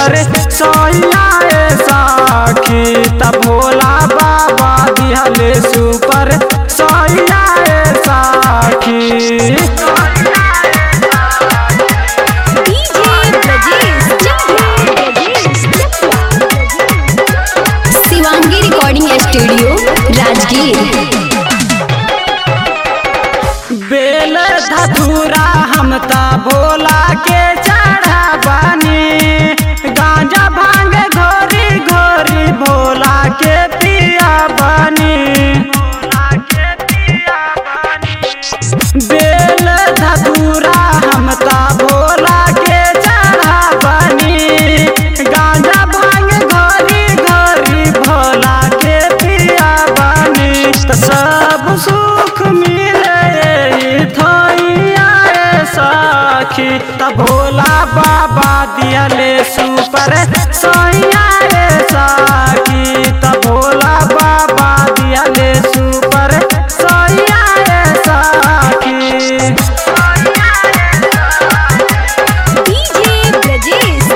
super सैया ए सखी त भोला बाबा दिहले सुपर सैया ए सखी DJ Brajesh Shivangi recording studio Rajgir बेल धतूरा हम ता भोला के चढ़ा बानी गांजा भांग घोरी घोरी भोला के पिया बानी बेल धतूरा हम ता भोला के चढ़ा बानी गांजा भांग घोरी घोरी भोला के पिया बानी त सब सुख मिले थैया ए सखी त भोला बाबा दियले सुपर सैया ए सखी त भोला बाबा दियले सुपर सैया ए सखी डीजे ब्रजेश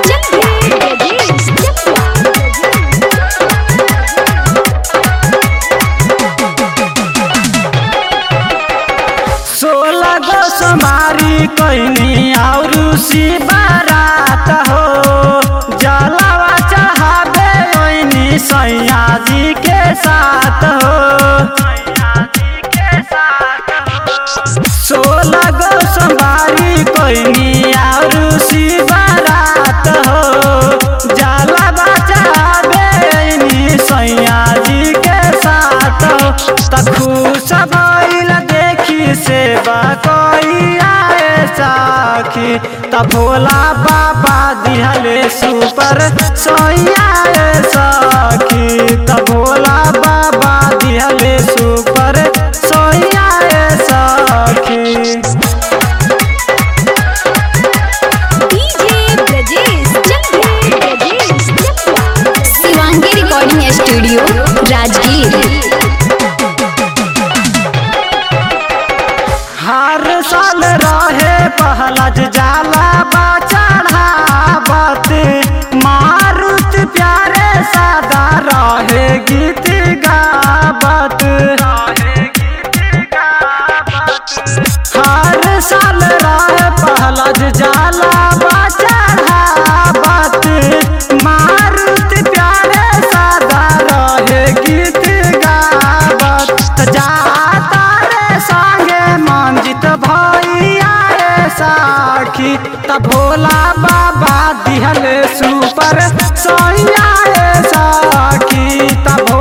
सोलह गो सोमारी कैनी और बारात हो जलवा चढ़ाबे ओइनी सैया जी के साथ हो सोलह गो सोमारी कैनी और बारात हो जलवा चढ़ाबे ओइनी सैया जी के साथ हो त खुश भइल देखी सेवा कइया ए साखी त भोला बाबा दिहले सुपर सैया ए साखी त भोला बाबा दिहले सुपर सैया ए साखी DJ Brajesh Shivangi recording studio Rajgir हर साल रहे पहलज जाला बा चढ़ावत मारुत प्यारे सादा रहे गीत गावत हर साल रहे पहलज जाला बा चढ़ावत मारुत प्यारे सादा रहे गीत गावत त जाता रे संगे मंजित भैया रे साखी त भोला बाबा दिहले सुपर सैया रे साखी त